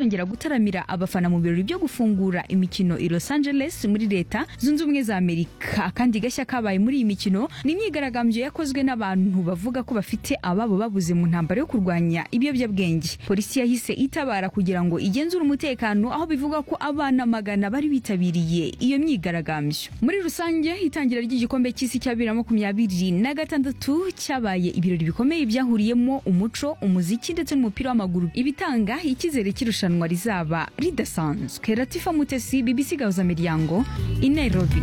azongera gutaramira abafana mu birori byo gufungura imikino i Los Angeles muri leta zunze ubumwe za Amerika akandi gashya kabaye muri iyi mikino ni imyigaragambyo yakozwe n'abantu bavuga ko bafite ababo babuze mu ntambara yo kurwanya ibiyobyabwenge polisi yahise itabara kugira ngo igenzure umutekano aho bivuga ko abana magana bari bitabiriye iyo myigaragambyo muri rusange itangira ry'igikombe cy'isi cya bibiri na makumyabiri na gatandatu cyabaye ibirori bikomeye byahuriyemo umuco umuziki ndetse n'umupira w'amaguru ibitanga icyizere cy'irushanwa rizaba ridasanzwe ratifa mutesi bibisi gahuza miryango i nairobi